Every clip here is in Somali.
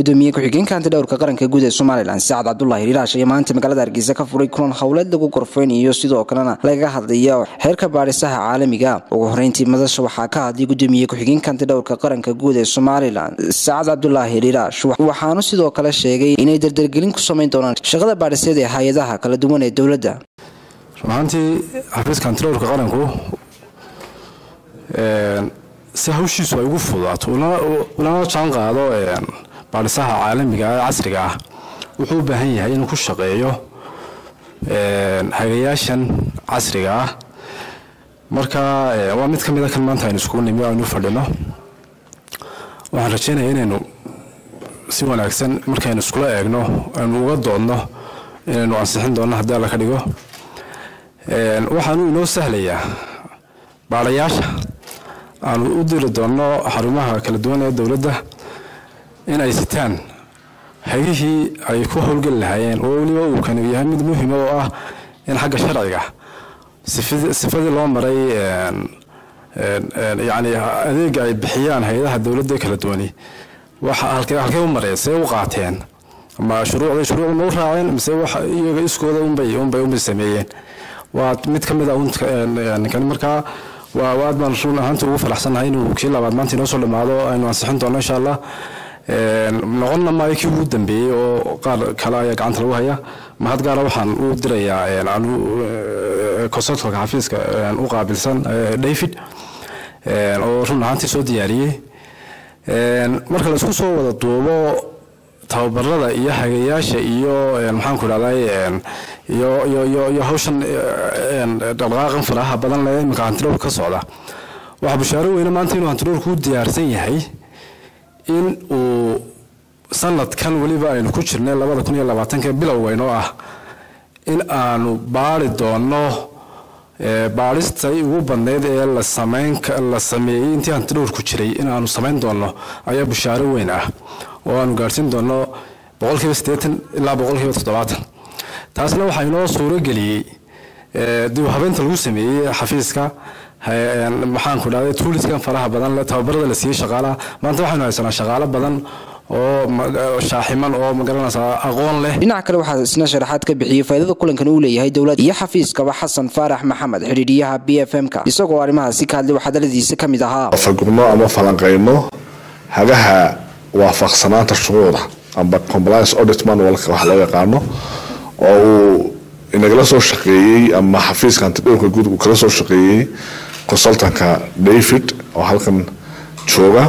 gudoomiye ku-xigeenka antidhowrka qaranka guud ee somalilan sacad cabdulaahi riiraash ayaa maanta magaalada hargeysa ka furay kulan howleed lagu gorfeynayo sidoo kalena lagaga hadlaya xeerka baadhisaha caalamiga ugu horeyntii madasha waxaa ka hadlay gudoomiye ku-xigeenka antidhowrka qaranka guud ee somalilan sacad cabdulaahi riiraash waxaanu sidoo kale sheegay inay dardargelin ku samayn doonaan shaqada baadhiseed ee hay-adaha kala duwan ee dowladda runahaantii xafiiska antidhowrka qaranku si hawshiisu ay ugu fudaato ulana jaan qaado baadhisaha caalamiga ee casriga ah wuxuu u baahan yahay inuu ku shaqeeyo hagayaashan casriga ah marka waa mid ka mid a kan maanta aynu iskugu nimi aynu fadhino waxaan rajeynaya inaynu si wanaagsan markaynu iskula eegno aynu uga doodno inaynu ansixin doonno haddii alla ka dhigo waxaanu inoo sahlayaa baadhayaasha aanu u diri doonno xarumaha kala duwan ee dowladda in ay sitaan hagihii ay ku howlgeli lahaayeen oo weliba uu kani yahay mid muhima oo ah in xagga sharciga sifadii loo maray yani adeega ay bixiyaan hay-adaha dowladda kala duwani halkee u mareen see u qaateen ama shuruucday shuruucda ma u raaceen mise iyaga iskooda unbay unbay unbay sameeyeen waa mid ka mid a kani markaa waa aad baan run ahaanta ugu faraxsannahay inuu kii labaad maanta inoo soo dhammaado aynu ansixin doonno insha allah noqonna maayo kii ugu dambeeyey oo qaar kale ayaa gacanta lagu haya mahad gaara waxaan u dirayaa consultalka xafiiska u qaabilsan david oo run ahaantii soo diyaariyey marka laisku soo wada duubo tababarada iyo hagayaasha iyo maxaanku idhahday iyo iyo iyo iyo hawshan dhaqdhaqaaqan faraha badan leh iminka hantidhowrka ka socda waxaa bushaaro weyne maanta inuu hantidhowrku u diyaarsan yahay in uu sanadkan weliba aynu ku jirnay labada kun iyo labaatanka bilowgeynoo ah in aanu baari doonno baadhistay ugu badnayd ee la samayn la sameeyey intii hantidhowrku jiray in aanu samayn doonno ayaa bushaaro weyn ah oo aanu gaadhsiin doonno boqolkiiba siddeetan ilaa boqolkiiba toddobaatan taasna waxaa inoo suuro geliyey dib u habeynta lagu sameeyey xafiiska maxaanku dhahday tuuliskan faraha badan le tababarada la siiyey shaqaalaha maanta waxaynu haysanaa shaqaalo badan oo shaaximan oo magaranaysaa aqoon leh dhinaca kale waxaa isna sharaxaad ka bixiyey faaidada kulankan uu leeyahay dowladda iyo xafiiskaba xasan faarax maxamed xidhiidhiyaha b f m ka isagoo arrimahaasi ka hadlay waxadaladiisa ka mid ahaa fagurno ama falanqayno hagaha waafaqsanaanta shuruucda amba compliance audit manualka wax loo yaqaano oo uu inagala soo shaqeeyey ama xafiiska antidhowrka guud uu kala soo shaqeeyey consultanka david oo halkan jooga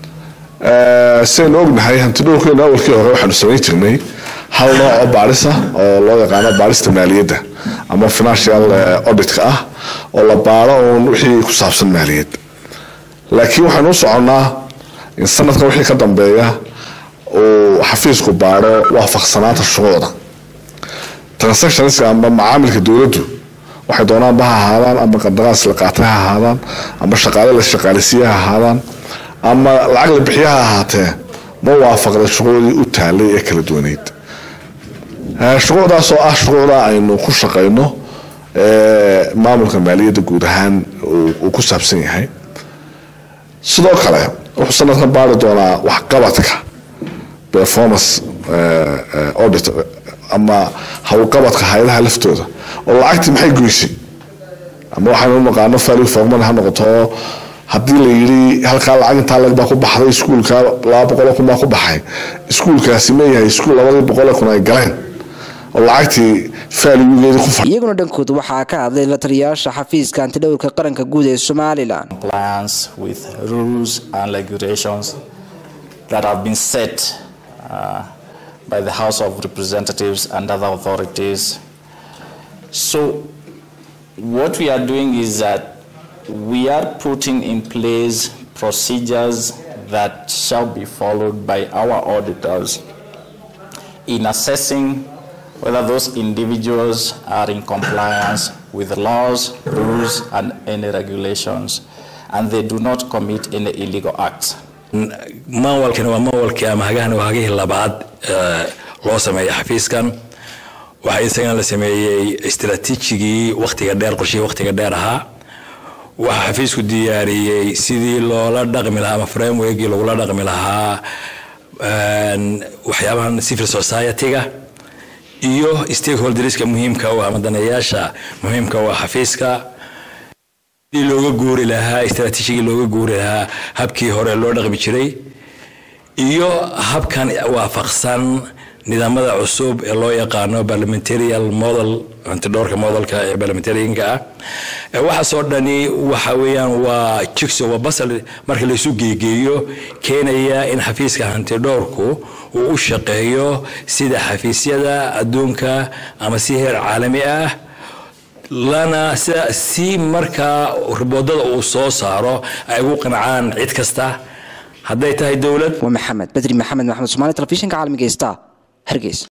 sidaynu ognahay hantidhowrkeena awalkii hore waxaanu samayn jirnay hal nooc oo baadhisa oo loo yaqaano baadhista maaliyadda ama financial auditka ah oo la baaro uun wixii ku saabsan maaliyad laakiin waxaynu u soconnaa in sanadkan wixii ka dambeeya uu xafiisku baadho waafaqsanaanta shuruucda transactionska ama macaamilka dowladdu waxay doonaanba ha ahaadaan ama qandaraas la qaatay ha ahaadaan ama shaqaale la shaqaalisiiye ha ahaadaan ama lacag la bixiye ha ahaatee ma waafaqda shuruucdii u taalay ee kala duwaneyd shuruucdaas oo ah shuruucda aynu ku shaqayno maamulka maaliyadda guud ahaan uu ku saabsan yahay sidoo kale wuxuu sanadkan baari doonaa waxqabadka performance audit ama hawlqabadka hay-adaha laftooda oo lacagtii maxay goysay ama waxaynu u naqaano value for money ha noqoto haddii la yidhi halkaa lacag intaa lag baa ku baxday iskuulka laba boqol kun baa ku baxay iskuulkaasi ma yahay iskuul labadii boqol kun ay galeen oo lacagtii faaligeedi ku iyaguna dhankooda waxaa ka hadlay la taliyayaasha xafiiska antidhowrka qaranka guud ee somalilan compliance with rules and regulations that have been set uh, by the House of Representatives and other authorities. So what we are doing is that we are putting in place procedures that shall be followed by our auditors in assessing whether those individuals are in compliance with laws, rules, and any regulations, and they do not commit any illegal acts. maawalkani waa maawalkii ama hagahani waa hagihii labaad loo sameeyay xafiiskan waxaa isagana la sameeyey istaraatiijigii wakhtiga dheer qorshihii wakhtiga dheer ahaa waxaa xafiisku diyaariyey sidii loola dhaqmi lahaa ama frameworkii lagula dhaqmi lahaa waxyaabahan civil society-ga iyo stakeholderska muhiimka u ah madanayaasha muhiimka u ah xafiiska sidii looga guuri lahaa istraatiijigii looga guuri lahaa habkii hore loo dhaqmi jiray iyo habkan waafaqsan nidaamada cusub ee loo yaqaano parliamentarial model antidhoorka modelka ee parliamentarianka ah waxaasoo dhani waxa weeyaan waa jigso waa basal marka laysu geegeeyo keenaya in xafiiska hantidhoorku uu u shaqeeyo sida xafiisyada adduunka ama si heer caalami ah lana si markaa riboodada uu soo saaro ay ugu qancaan cid kasta hadday tahay dowlad waa maxamed bedri maxamed maxamed somaali telefishinka caalamiga star hargeysa